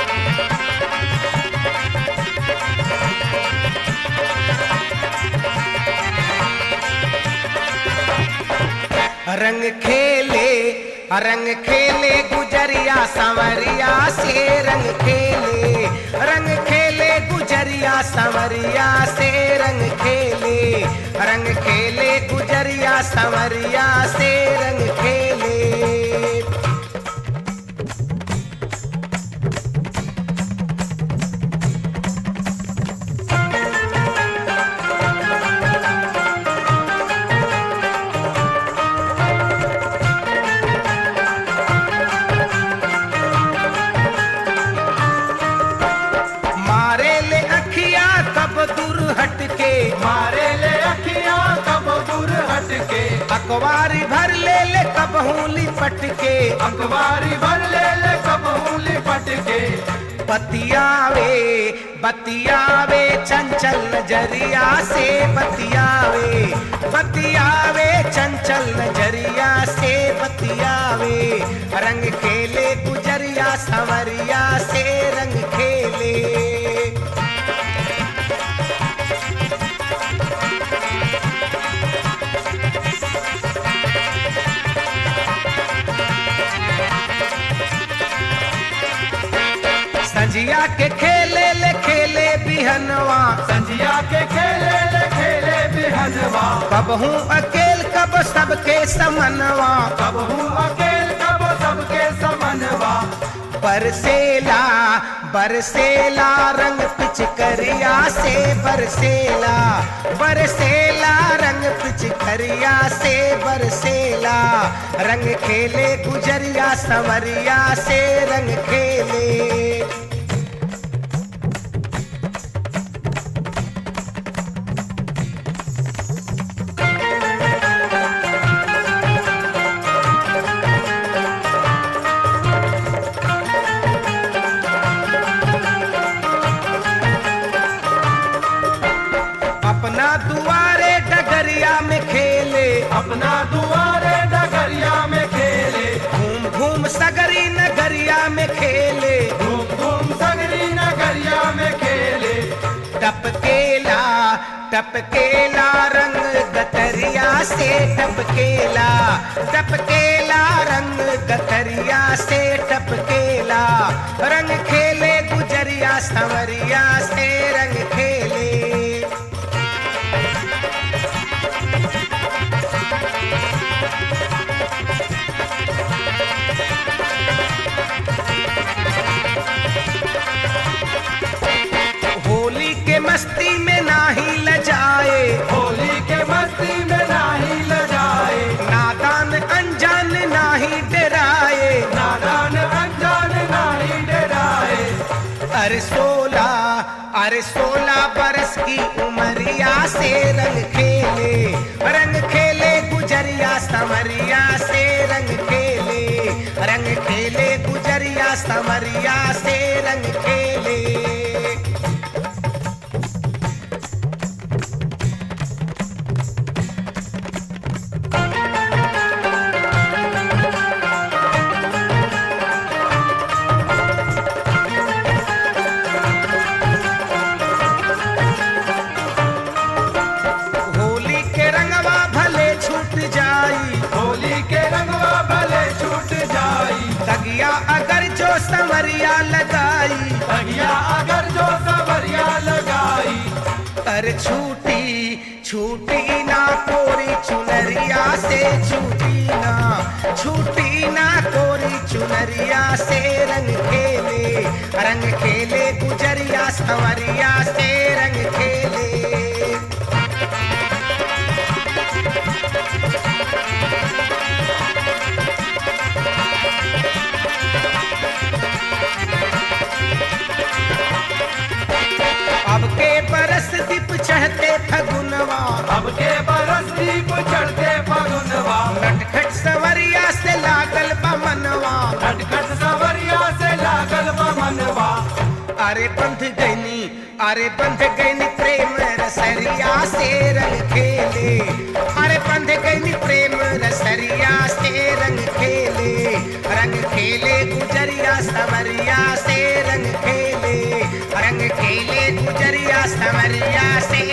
रंग खेले रंग खेले गुजरिया संवरिया से रंग खेले रंग खेले गुजरिया संवरिया से रंग खेले रंग खेले गुजरिया संवरिया से रंग खेले मारे ले अखिया कब दूर हटके मारे ले अखियां कब दूर हटके अखबारी भर ले ले कब हूली पटके अखबारी भर ले ले कब उंगली पटके बतियावे बतियावे चंचल नजरिया से बतियावे बतियावे चंचल नजरिया से बतियावे रंग खेले गुजरिया संवरिया से रंग खेले संजिया के खेले ले खेले बिहनवा संजिया के खेले ले खेले बिहनवा कब हूँ अकेल कब सबके समनवा कब हूँ अकेल कब सबके समनवा बरसेला बरसेला रंग पिचकरिया से बरसेला बरसेला रंग पिचकरिया से बरसेला रंग खेले गुजरिया संवरिया से रंग खेले अपना दुआरे डगरिया में खेले अपना दुआरे डगरिया में खेले घूम घूम सगरी नगरिया में खेले घूम घूम सगरी नगरिया में खेले टपकेला टपकेला रंग गतरिया से टपकेला टपकेला रंग गतरिया से टपकेला रंग खेले गुजरिया संवरिया से रंग खेले होली के मस्ती में नाही लजाए होली के मस्ती में नाही लजाए नादान अनजान नाही डराए नादान अनजान नाही डराए अरे सोला अरे सोलह बरस की उमरिया से रंग खेले रंग खेले गुजरिया समरिया से रंग खेले रंग खेले गुजरिया समरिया से रंग खेले होली के रंगवा भले छूट जाई होली के रंगवा भले छूट जाई तगिया अगर जो संवरिया लगाई तगिया अगर जो सवरिया लगाई कर छूटी छूटी ना कोरी चुनरिया से छूटी ना छूटी ना कोरी चुनरिया से रंग खेले रंग खेले गुजरिया संवरिया से रंग खेले अब के बरस दीप चढ़ते फगुनवा अब के बरस दीप चढ़ते फगुनवा नटखट सवरिया से लागल बमनवा खटखट सवरिया से लागल बमनवा अरे बंध गईनी अरे बंध गईनी प्रेम रसरिया से रंग खेले अरे बंध गईनी प्रेम रसरिया से रंग खेले रंग खेले गुजरिया सवरिया से रंग समरिया से